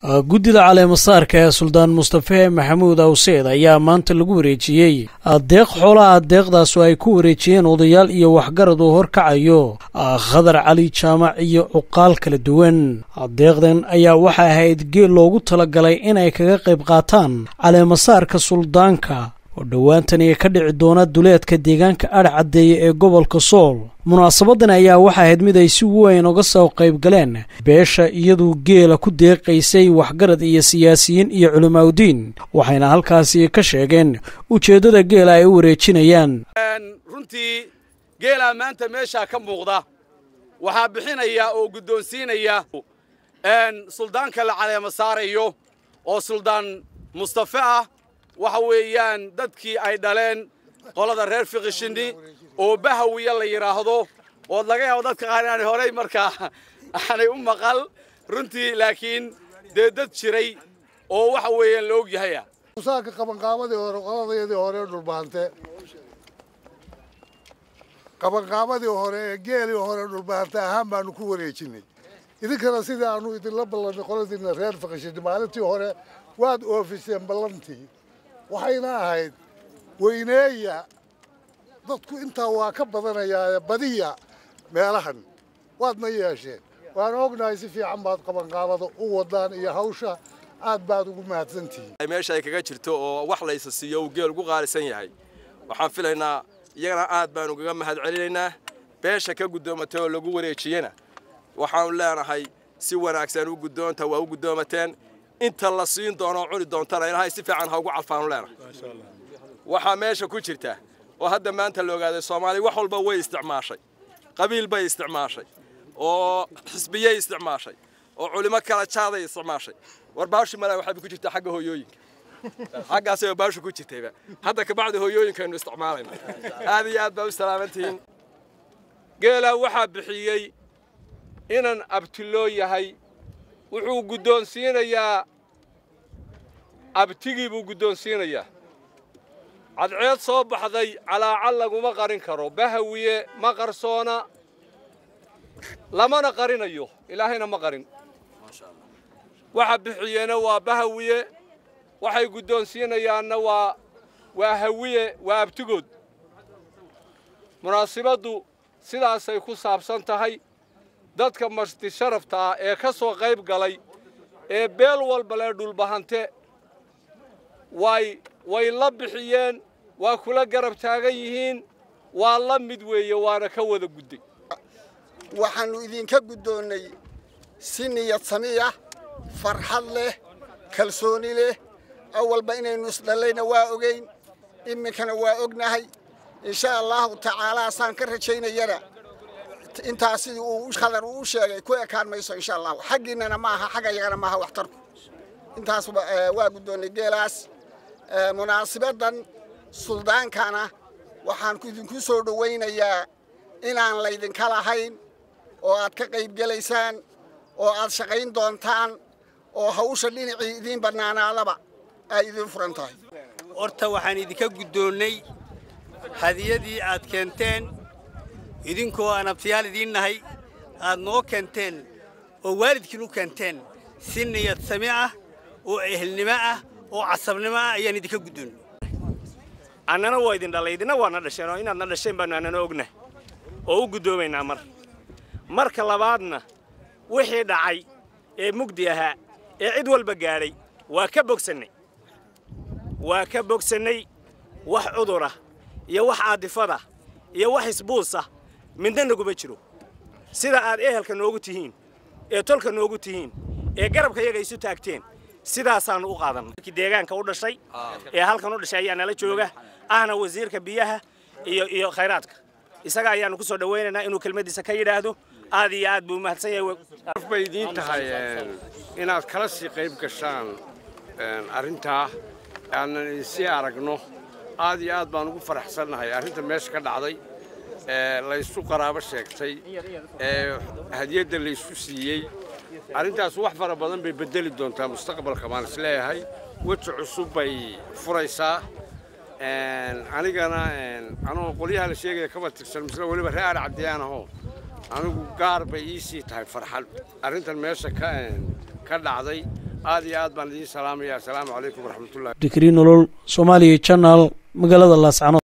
guddida caleemasaarka ee suldaan mustafe maxamuud awseed ayaa maanta lagu wareejiyey deeq xoolaha deeqdaasu ay ku wareejiyeen odayaal iyo waxgarad uu horkacayo khadar cali jaamac iyo cuqaal kala duwan deeqdan ayaa waxay ahayd geel loogu talagalay inay kaga qayb qaataan caleemasaarka suldaanka oo dhowaantani ka dhici doona duleedka deegaanka adh caddeeye ee gobolka sool munaasabadan ayaa waxay ahayd mid ay si weyn uga soo qayb galeen beesha iyaduu geela ku deeqaysay waxgarad iyo siyaasiyiin iyo culimaawdiin waxayna halkaasi ka sheegeen ujeeddada geela ay u wareejinayaan runtii geelaa maanta meeshaa ka muuqda waxaa bixinaya oo guddoonsiinaya suldaanka la caleema saarayo oo suldaan mustafe ah waxa weeyaan dadkii ay dhaleen qolada reer fiqishini oo bahawiya la yidhaahdo ood laga yaabo dadka qaar inaanay horay markaa aanay u maqal runtii laakiin dee dad jiray oo waxa weeyaan la og yahaya musaaka qabanqaabadii hore qoladayadii hore dhulbaante qabanqaabadii hore ee geelii hore dhulbaante ahaan baanu ku wareejinay idinkana sidii aanu idinla ballanay qoladiina reer fiqishini maalintii hore waad oofiseen ballantii waxayna ahayd weyneeya dadku intaa waa ka badanayaa badiya meelahan waadna yeesheen waana ognahay si fiican baad qabanqaabada u wadaan iyo hawsha aad baad ugu mahadsantihiin meesha ay kaga jirto oo wax laysa siiyo uu geel ugu qaalisan yahay waxaan filaynaa iyagana aad baanu ugaga mahad celinaynaa beesha ka guddoomatay oo lagu wareejiyena waxaanu leenahay si wanaagsan u guddoonta waa u guddoomateen inta la siin doono cuni doontana ilahay si fiican ha ugu calfaanu leenahay waxaa meesha ku jirta oo hadda maanta la ogaaday soomaaliya wax walba way isticmaashay qabiil bay isticmaashay oo xisbiyey isticmaashay oo culimo kala jaaday isticmaashay war baawshi malaa waxay ku jirtaa xagga hooyooyinka xaggaasay baawsha ku jirtayba hadda kabacdi hooyooyinkaynu isticmaalayna aad iyo aad baa u salaamantihiin geelaa waxaa bixiyey inan abtiloo yahay wuxuu guddoonsiinayaa abtigii buu guddoonsiinayaa cadceed soo baxday calaacal laguma qarin karo bahawiye ma qarsoona lamana qarinayo ilaahayna ma qarin waxa bixiyeena waa bahawiye waxay guddoonsiinayaanna waa waa hawiye waa abtigood munaasibaddu sidaasay ku saabsan tahay dadka marti sharafta ah ee ka soo qayb galay ee beel walba lee dhulbahante way way la bixiyeen waa kula garab taagan yihiin waa la mid weeye waana ka wada gudday waxaannu idinka guddoonnay si niyad samiya farxad leh kalsooni leh awalba inaynu isdhallayna waa ogayn iminkana waa ognahay insha allahu tacaalaa saan ka rajaynayana intaa sidii uu khadar uu sheegay ku ekaan mayso insha allah xaggiinnana ma aha xagga yagana maaha waxtarku intaas waa guddoonnay geelaas munaasibaddan suldaankana waxaan idinku soo dhowaynayaa inaan laydinka lahayn oo aad ka qayb gelaysaan oo aad shaqayn doontaan oo hawsha dhinacii idiin bannaanaadaba ay idiin furan tahay horta waxaan idinka guddoonnay hadiyadii aad keenteen idinkoo aan abtiyaal idiin nahay aad noo keenteen oo waalidkiin u keenteen si niyad sami ah oo ehelnimo ah oo casabnimo ah ayaan idinka guddoonnay annana waa idin dhalay idinna waana dhasheen oo inaadna dhasheen baannu annana ogna oo u guddoomaynaa mar marka labaadna wixii dhacay ee mugdi ahaa ee cid walba gaadhay waa ka bogsannay waa ka bogsannay wax cudurah iyo wax aadifada iyo wax isbuusah midna naguma jiro sida aad ehelka noogu tihiin ee tolka noogu tihiin ee garabka yaga isu taagteen sidaasaannu u qaadannay deegaanka u dhashay ee halkan u dhashay ayaa nala jooga ahna wasiirka biyaha iyo iyo khayraadka isaga ayaannu ku soo dhowaynaynaa inuu kelmaddiisa ka yidhaahdo aad iyo aad buu mahadsan yahay bay idiin tahay inaad kala sii qayb gashaan arrintaa aanan idinsii aragno aad iyo aad baan ugu faraxsannahay arrinta meesha ka dhacday laysu qaraabo sheegtay ee hadiyadda laysku siiyey arrintaas wax fara badan bay beddeli doontaa mustaqbalka baan is leeyahay weji cusub bay furaysaa anigana anoo qolyaha la sheegaya kaba tirsan misle weliba reer caddiyaan ahoo anigu gaar bay ii sii tahay farxad arrintan meesha ka ka dhacday aad iyo aad baan idiin salaamaya assalaamu calaykum waraxmatullahi dikri nolol soomaaliya channel magaalada laascanood